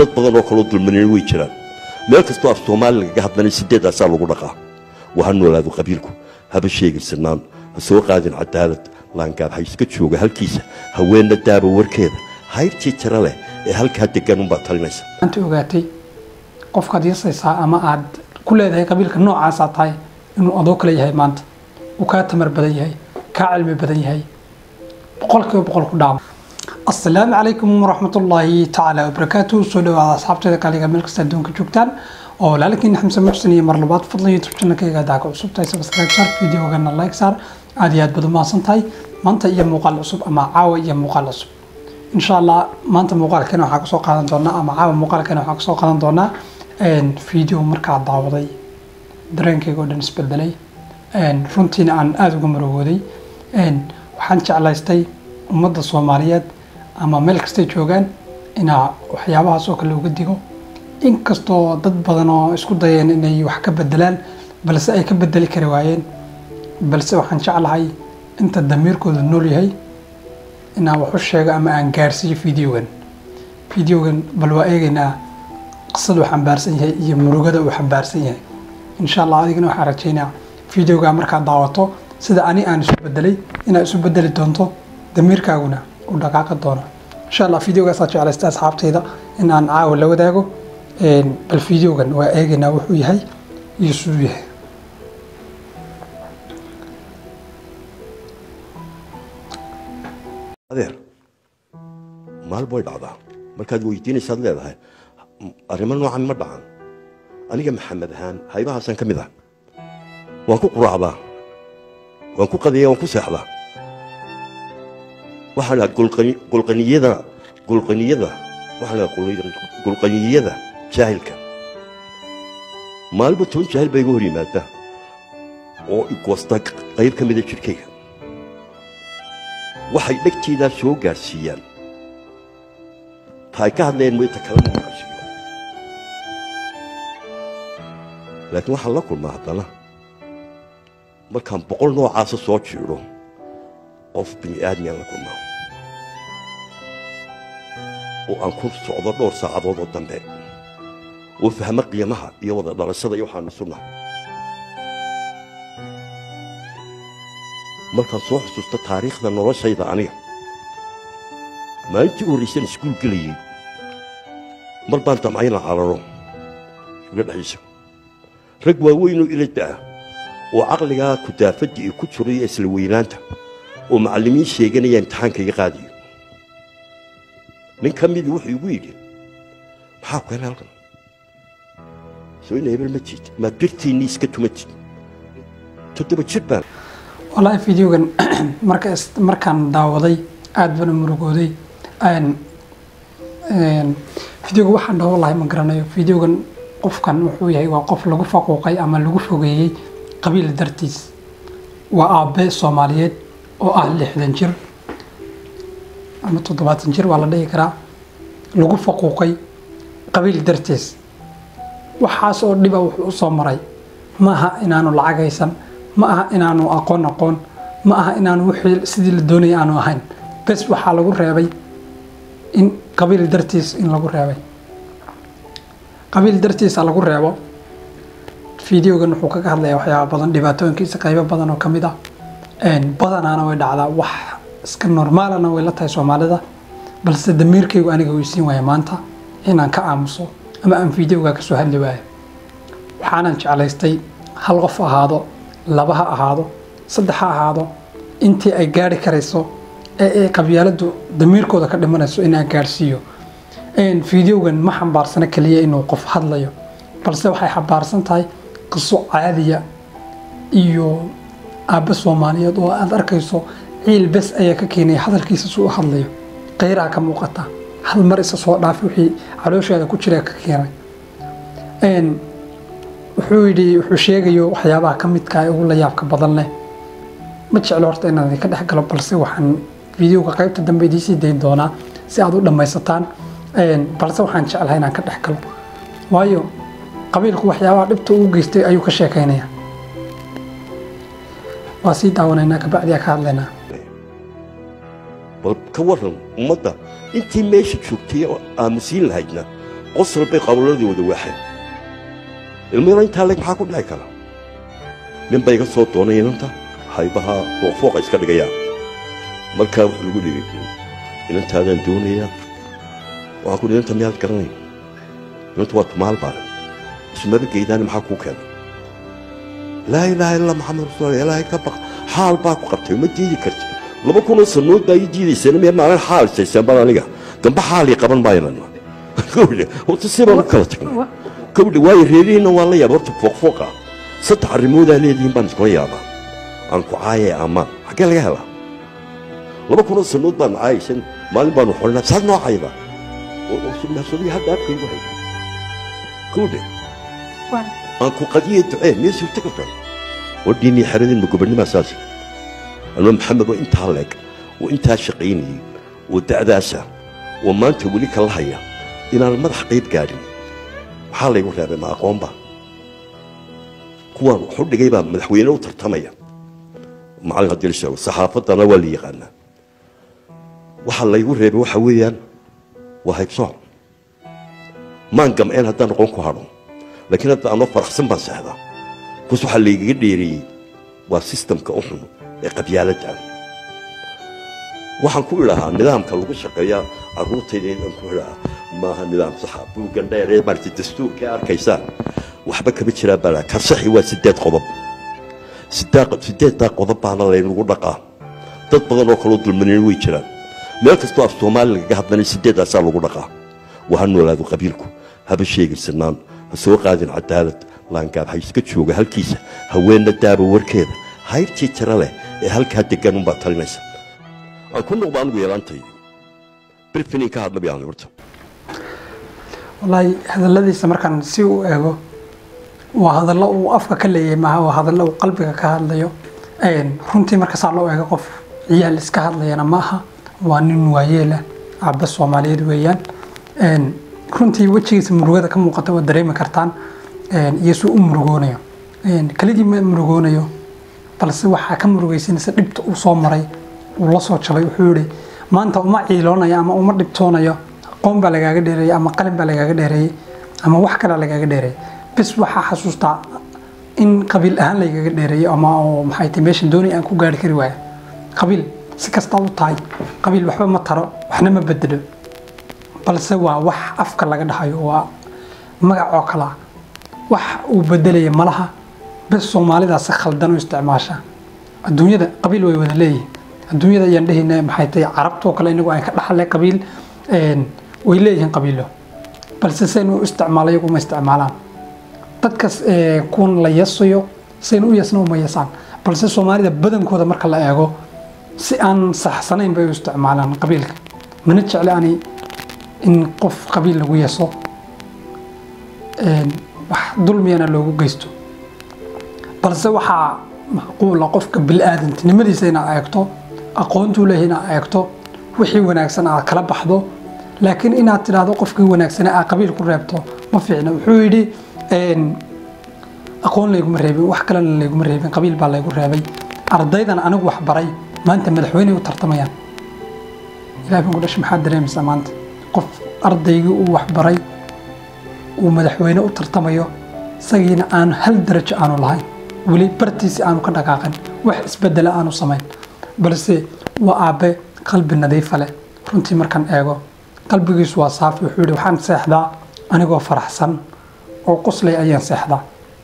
dad badan oo kaloo dulmanina way jiraan meel kastoo af soomaali lagaga hadlanay sideedaasaa lagu dhaqaa waa ha noolaado qabiilku haba sheegirsanaan ha soo qaadin cadaalad laangaab ha iska jooga halkiisa haweenna daaba warkeeda hayrtii tira leh ee halkaa degan unbaa talinaysa maanta ogaatay qofkaad yasaysaa ama aad ku leedahay qabiilka noocaasaa tahay inuu adoo kale yahay maanta uu kaa tamar badan yahay kaa cilmi badan yahay boqolkiiba boqol ku dhaama asalaamu calaykum waraxmatullaahi tacaala wabarakaatu soo dhawaada asxaabteeda kaliga meel kasta adduunka joogtaan oo walaalkiin xamse muxsin iyo mar labaad fadlan youtube channelkayga hadaa ka cusub tahay subscribe saar videogana like saar aad iyo aad baad u mahadsan tahay maanta iyo muuqaal cusub ama caawa iyo muuqaal cusub insha allah maanta muuqaalkeena waxaa kasoo qaadan doonaa ama caawa muuqaalkeena waxaa kasoo qaadan doonaa video markaa daawaday dareenkayga oo dhan isbedelay runtiina aan aada uga marowooday waxaan jeclaystay ummadda soomaaliyeed ama meel kastay joogaan inaa waxyaabahaas oo kale uga digo inkastoo dad badan oo isku dayeen inay wax ka bedelaan balse ay ka bedeli kari waayeen balse waxaan jeclahay inta damiirkooda nool yahay inaan wax u sheego ama aan gaarsiiyo videogan videogan bal waa eegaynaa qisada uu xambaarsan yahay iyo murugada uu xambaarsan yahay insha allah adigana waxaan rajaynaa videoga markaad daawato sida ani aan isu bedelay inaad isu bedeli doonto damiirkaaguna u dhaqaaqi doono insha allah videogaasaa jeclaysta asxaabtayda in aan caawa la wadaago bal videogan waa eegaynaa wuxuu yahay iyo siduu yahay adeer maalba way dhacdaa markaad weydiinaysaad leedahay arrimo noocan ma dhacan aniga maxamed ahaan haybahaasaan ka mid ah waan ku quraacdaa waan ku qadiyaa waan ku seexdaa waxaa la gulqaniyada gulqaniyada waxaa la gulqaniyada jaahilka maalinba toban jaahil baa iga hor yimaada oo igoosta qayb ka mida jidhkayga waxay dhegtaydaa soo gaadhsiiyaan ta ay ka hadlayeen mayta kalama maqashiyo laakiin waxaan la kulmaa haddana markaan boqol noocaasa soo jiidho qof bini aadmiaan la kulmaa oo aan ku socdo dhowr saacadood oo dambe oo fahmo qiimaha iyo wada dhalashada iyo waxaanu sunnaha markaan soo xusuusto taariikhda noloshayda aniga maalintii u horraysaan iskuul gelayey mar baan damcayna cararo uga dhexaysa rag waaweynoo ila da'a oo caqligaa kudaafadda iyo ku jiro iyo isla weynaanta oo macallimiin sheeganaya imtixaanka iga qaadiyo nin ka midii wuxuu igu yidhi maxaa ku hela halkan soo ina hebel ma jiid maad birtiinnii iska tumatid toddoba jir baan wallaahi videogan marka markaan daawaday aada bana murugooday videoga waxaan dhaho lahay ma garanayo videogan qofkan wuxuu yahay waa qof lagu faquuqay ama lagu fogeeyey qabiil dartiis waa aabe soomaaliyeed oo ah lixdan jir ama toddobaatan jir waa la dhihi karaa lagu faquuqay qabiil dartiis waxaas oo dhiba wuxuu usoo maray ma aha inaanu lacag haysan ma aha inaanu aqoon aqoon ma aha inaanu wixii sidii la doonaya aanu ahayn bes waxaa lagu reebay in qabiil dartiis in lagu reebay qabiil dartiisa lagu reebo videogan wuxuu kaga hadlayaa waxyaaba badan dhibaatooyinkiisa qaybo badan oo kamid ah badanaana way dhacdaa wax iska normaalana way la tahay soomaalida balse damiirkaygu aniga weysiin waaya maanta inaan ka aamuso ama aan videoga kasoo hadli waayo waxaanan jeclaystay hal qof ahaado laba ha ahaado saddex ha ahaado intii ay gaari karayso ee ay qabyaaladu damiirkooda ka dhimanayso in aan gaarhsiiyo videogan ma xambaarsana keliya inuu qof hadlayo balse waxay xambaarsan tahay qiso caadiya iyo aabbe soomaaliyeed oo aada arkayso ciil bes ayaa ka keenaya hadalkiisa suu u hadlayo qayraa ka muuqata hal mar isa soo dhaafi wixii calooshaada ku jira ka keenay wuxuu yidhi wuxuu sheegayo waxyaabaha ka midka ee ugu la yaabka badan leh ma jeclo horta inaan idinka dhex galo balse waxaan videoga qaybta dambe idiisii dayn doonaa si aad u dhammaysataan balse waxaan jeclahay inaan ka dhex galo waayo qabiilku waxyaabaha dhibta uu geystay ayuu ka sheekaynaya waa sii daawanaynaa kabacdiyaa ka hadlaynaa bal ka warran ummadda intii meesha joogtay oo aamusiin lahaydna qosol bay qawladii wada waaxeen ilmayaro intaa leeg maxaa ku dhici kara nin bay iga soo doonay inanta haybaha fooqfooqa iska dhigayaan markaa wuxuu lagu dhigay inantaadaan doonayaa waxaan ku inanta miyaad garanay inanta waa tumaal baaran ismaba geydaani maxaa kuu keenay laa ilaaha illa maxamed rasuul ilaahay ka baq xaal baa ku qabtay ma diidi karti laba kunoo sanood baa ii diidayseen miya maalin xaal isayseen baan aniga dambe xaalii qaban maayan gawdhe horta si baan u kala tagnay gawdhe waayo reerihiinna waa la yaaba horta fooqfooqa saddex arrimoodaa leedihiin baan iskula yaabaa aan ku caayee ammaan xaggee laga helaa laba kunoo sanood baan caayaysan maalin baanu xolinaa saad noo cayda sunnaasadii hadda afkaygu hay gawdhe aan ku qadiye ducee miya suurta karta wadhiinii xeradin ma gobonnimaa saasi anma maxamed oo intaa leeg oo intaa shaqaynayey oo da'daasa oo maanta weli kala haya inaan madax qayb gaadhin maxaa laygu reebay ma aqoonba kuwaan waxu dhigay baa madaxweyne u tartamaya macallin haddii la sheego saxaafaddana waa la yaqaanaa waxa laygu reebay waxa weeyaan waa haybsooc maan gamceen haddaan noqon ku hadho laakiin hadda anoo faraxsan baan seexdaa kus waxaa laygaga dheereeyey waa sistamka u xun ee qabyaaladda waxaan ku idhahaa nidaamka lagu shaqeeya carruurtayda inaan ku idhahaa maaha nidaam saxa buuggan dheer ee maarata dastuurka arkaysaan waxba kama jiraa baa ka saxi waa sideed qodob sideeddaa qodob baana laynagu dhaqaa dad badan oo kaloo dulmanin way jiraan meel kastoo af soomaali lagaga hadlanay sideeddaasaa lagu dhaqaa waha noolaado qabiilku haba sheegirsanaan ha soo qaadin cadaalad laangaab ha iska jooga halkiisa haweenna daaba warkeeda hayrtii tira leh ee halkaa deggan unbaa talinaysa aan ku noqdo anigu yeelaantaydi birfinin ka hadla bayaan horta wallaahi hadalladiisa markaan si u eego waa hadallo uu afka ka leeyahay maaha waa hadallo uu qalbiga ka hadlayo runtii marka saa loo eego qof ciyaal iska hadlayana ma aha waa nin waayeela aabba soomaaliyeed weeyaan runtii wejigiisa murugada ka muuqata waad dareemi kartaan iyo suu u murugoonayo keligii ma murugoonayo balse waxaa ka murugaysanaysa dhibta uu soo maray uu la soo jabay wuxuu yihi maanta uma ciiloonayo ama uma dhibtoonayo aqoon baa lagaaga dheereeyey ama qalin baa lagaaga dheereeyey ama wax kalea lagaaga dheereeyey bis waxaa xasuustaa in qabiil ahaan lagaga dheereeyo ama oo maxay tahay meeshan doonay aan ku gaari kari waaya qabiil si kasta u tahay qabiil waxba ma taro waxna ma bedelo balse waa wax afka laga dhahayo waa magac oo kala wax uu bedelaya malaha bes soomaalidaa si khaldan u isticmaasha adduunyada qabiil way wada leeyihin adduunyada ayaan dhehayna maxay tahay carabtoo kale inagu aan ka dhaxle qabiil way leeyihiin qabiilo balse saynu u isticmaalo iyagu ma isticmaalaan dadkas kuwan la yasayo saynu u yasna uma yasaan balse soomaalida badankooda marka la eego si aan saxsanayn bay u isticmaalaan qabiilka mana jecle ani in qof qabiil lagu yaso wax dulmiyana loogu geysto balse waxaa macquula qofka bil-aadantinimadiisa inaad eegto aqoontuu leeyahay inaad eegto wixii wanaagsan aad kala baxdo laakiin inaad tidhaahdo qofkii wanaagsane aad qabiil ku reebto ma fiicna wuxuu yidhi aqoon layguma reebin wax kalena layguma reebin qabiil baa laygu reebay ardaydan anigu wax baray maanta madaxweyney u tartamayaan ilaah baan ku dhashay maxaad dareemaysaa maanta qof ardaygii uu wax baray uu madaxweyne u tartamayo isagiina aanu hal darajo aanu lahayn weli bartiisi aanu ka dhaqaaqin wax isbedela aanu samayn balse waa aabe qalbi nadiifa leh runtii markaan eego qalbigiisu waa saafi wuxuu yihi waxaan seexdaa anigoo faraxsan oo qoslay ayaan seexdaa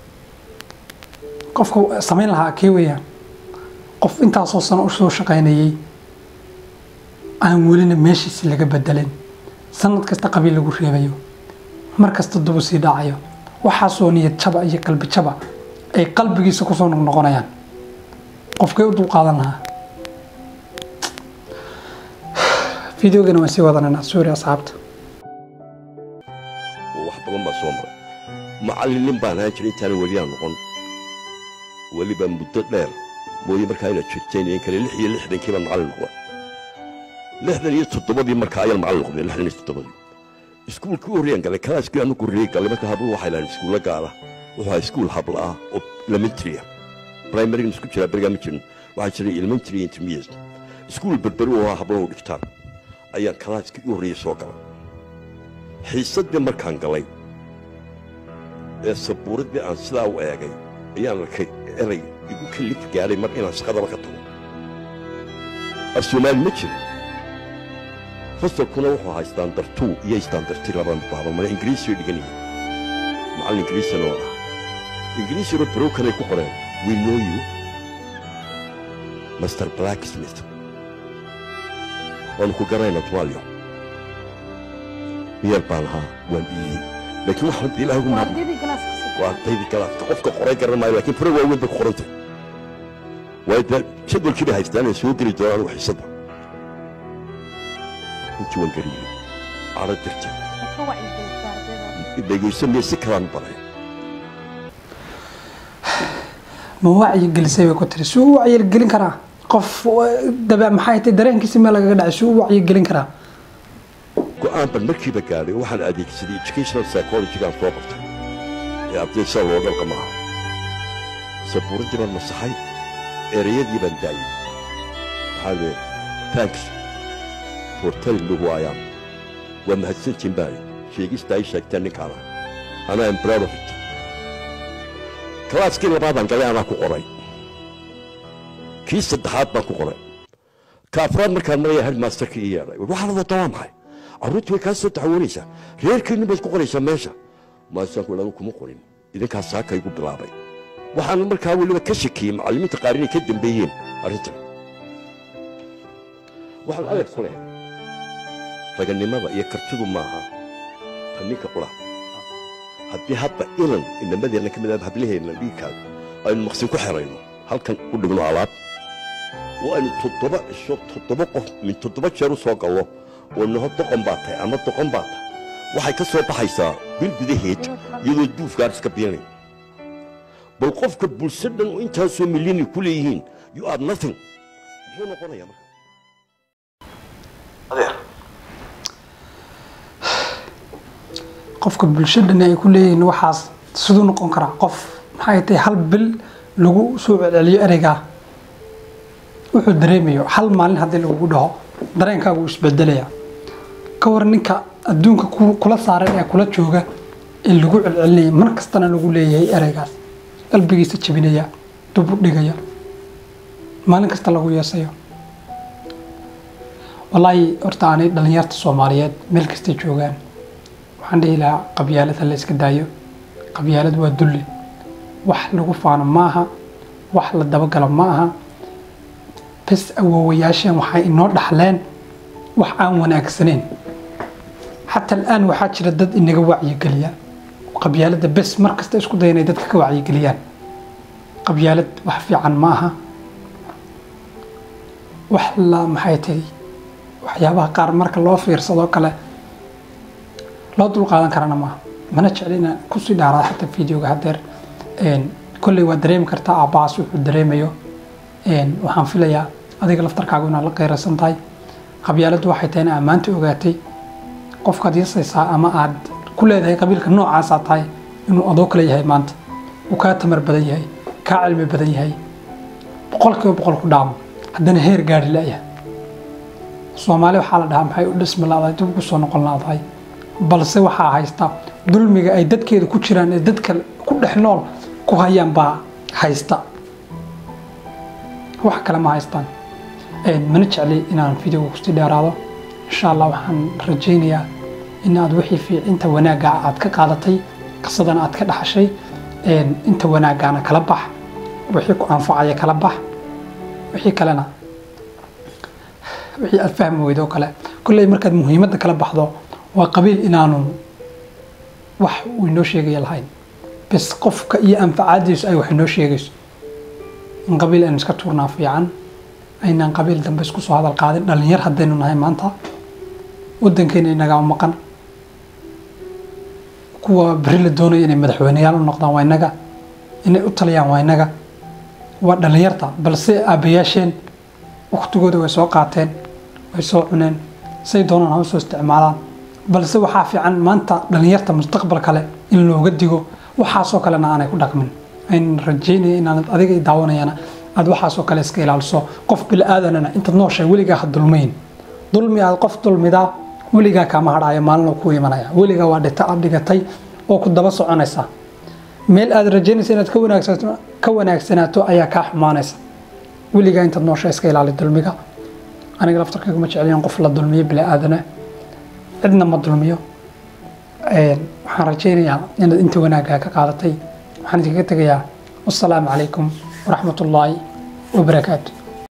qofka samayn lahaa kee weeyaan qof intaasoo sano u soo shaqaynayey aan welina meeshiisi laga bedelin sanad kasta qabiil lagu reebayo mar kasta dubu sii dhacayo waxaasoo niyad jaba iyo qalbi jaba ay qalbigiisa kusoo noqnoqonayaan qofkay u dulqaadan lahaa fideogana waan sii wadananaa suuri asxaabta wax badan baa soo maray macallinin baan ahaan jiray intaana weliyaan noqon weliba muddo dheer mooye markaa inaad jirteen in kale lix iyo lixdankii baan macallin noqday lixdan iyo toddobadii markaa ayaan macallin noqday lixdan iyo toddobadii iskuulkii u horreeyaan galay kalaaskii aanu horreeyey galay marka habluhu waxay lahayn iskuulla gaala wuxuu ahaa iskuul habla ah oo elementary ah primarygan isku jiraa berigaa ma jirin waxaa jiray elementary intermediate iskuul berberu oo habluhu dhigtaan ayaan kalaaskii u horreeyey soo galay xiisaddii markaan galay ee sabuuraddii aan sidaa u eegay ayaan arkay erey igu kalif gaadhay mar inaan shaqadaba ka tago af soomaali ma jiro fasalkuna wuxuu ahaa istaandartuu iyo istaandarti laban baabamale ingiriisi bay dhigan yihiin macallin ingiriisina oo ah ingiriisina barokanay ku qoreen we know you master blacksmith waanu ku garayna tumaaliyo miyar baan ahaa waan dhiiyey laakiin waxaan ilaahay ugu mahad waa ardaydii galaaska qofka qoray garan maayo laakiin fure waaweyn bay ku qoran tahay waayo dee jadwalkii bay haystaan inay soo geli doonaan anigu xiisadda intii waan gariyey cadho dirtay dhegayso miya si kalaan u baray ma wacyi gelisay bay ku tiri suu u wacyi gelin karaa qof dabe maxay tahay dareenkiisi meel lagaga dhacay suu u wacyi gelin karaa go'aan ban markiiba gaadhay waxaan adeegsaday educational psychology-gaan soo bartay ee arday sida loo dhalqa maaha sabuuraddii baan masaxay ereyadii baan daayey waxaa lee thanks for telling me who I am waa mahadsantiin baani sheegista ay sheegteen ninkaana ana am proud of it kalaaskii labaadaan galay anaa ku qoray kii saddexaad baan ku qoray ka afraad markaan maraya headmasterkii ii yeedhay waxaa la wadaa waa maxay carruurtii way kaa soo taxawoonaysaa reerkiinni baad ku qoraysaa meesha maasaanku anigu kuma qorin idinkaas saaka igu bilaabay waxaan markaa weliba ka shakiyey macallimiinta qaar inay ka dambeeyeen arrintan waxaan adeeg ku leh raganimada iyo kartidu maaha ta ninka qura haddii hadda ilan inamadeenna ka mid ah hablaheenna dhiigkaaga aynu maqsin ku xerayno halkan u dhigno alaab oo aynu toddoba cisho toddoba qof min toddoba jeer u soo gallo oo naho doqon baa tahay ama doqon baa tahay waxay ka soo baxaysaa bil gudaheed iyadoo duufgaar iska biinay bal qofka bulsho dhan oo intaasoo milyani ku leeyihiin you are nothing muxuu noqonayaa marka adeer qofka bulshadana ay ku leeyihiin waxaas siduu noqon karaa qof maxay tahay hal bil lagu soo celceliyo ereygaa wuxuu dareemayo hal maalin haddii lagugu dhaho dareenkaagu wuu isbedelaya ka war ninka adduunka ku- kula saaran ee kula jooga ee lagu celcelinaya mar kastana lagu leeyahay ereygaas qalbigiisa jebinaya dub u dhigaya maalin kasta lagu yeesayo wallaahi horta aanay dhallinyarta soomaaliyeed meel kastay joogaan waxaan dhihi lahaa qabyaalad ha la iska daayo qabyaalad waa dulli wax lagu faano ma aha wax la dabagalo ma aha bes awoowayaasheen waxay inoo dhaxleen wax aan wanaagsaneyn xataa al'aan waxaa jira dad inaga wacyigeliya qabyaaladda bes mar kasta isku daya inay dadka ka wacyigeliyaan qabyaalad wax fiican ma aha wax la maxay tahay waxyaabaha qaar marka loo fiirsadoo kale loo dul qaadan karana maaha mana jecli inaan kusii dhaaraada xataa videoga haddeer kolley waa dareemi kartaa aabbahaas wuxuu dareemayo waxaan filayaa adiga laftarkaagu inaad la qeyraysan tahay qabyaaladdu waxay tahay in ammaanta ogaatay qofkaad yasaysaa ama aad ku leedahay qabiilka noocaasaa tahay inuu adoo kale yahay maanta uu kaa tamar badan yahay kaa cilmi badan yahay boqolkiiba boqol ku dhaamo haddana heer gaari la'yahay soomaali waxaa la dhahaa maxay u dhismi la'dahay dib ugu soo noqon la'dahay balse waxaa haysta dulmiga ay dadkeeda ku jiraan ee dadka ku dhex nool ku hayaan baa haysta wax kale ma haystaan mana jecli inaan videoga kusii dheeraado insha allah waxaan rajaynayaa in aad wixii fiicinta wanaagga aad ka qaadatay qisadana aad ka dhaxashay inta wanaaggaana kala bax wixii ku anfacaya kala bax wixii kalena wixii aad fahmi weydo oo kale kolley markaad muhiimadda kala baxdo waa qabiil inaanu wax uu inoo sheegaya lahayn bes qofka iyo anfacaadiisu ay wax inoo sheegayso in qabiil aynu iska tuurnaa fiican aynaan qabiil dambe isku soo hadal qaadin dhalinyar haddaynu nahay maanta waddankeena inagaa u maqan kuwa beri la doonaya inay madaxweyneyaal u noqdaan waa inaga inay u taliyaan waa inaga waa dhalinyarta balse aabbayaasheen waktigooda way soo qaateen way soo cuneen say doonaan ha u soo isticmaalaan balse waxaa fiican maanta dhalinyarta mustaqbal kale in looga digo waxaasoo kalena aanay ku dhaqmin ayn rajaynaya inaanad adiga i daawanayana aad waxaasoo kale iska ilaaliso qof bili-aadanana intaad nooshahay weligaa ha dulmayn dulmi aad qof dulmidaa weligaa kaama hadhaayo maalin ku imanaya weligaa waa dhita aad dhigatay oo ku daba soconaysa meel aad rajaynaysa inaad ka wanaagsato ka wanaagsanaato ayaa kaa xumaanaysa weligaa intaad noosha iska ilaali dulmiga aniga laftarkayga ma jeceliyan qof la dulmiyo bini aadana cidna ma dulmiyo waxaan rajaynayaa inaad inta wanaaggaa ka qaadatay waxaan idinkaga tegayaa wasalaamu calaykum waraxmat ullaahi wabarakaatu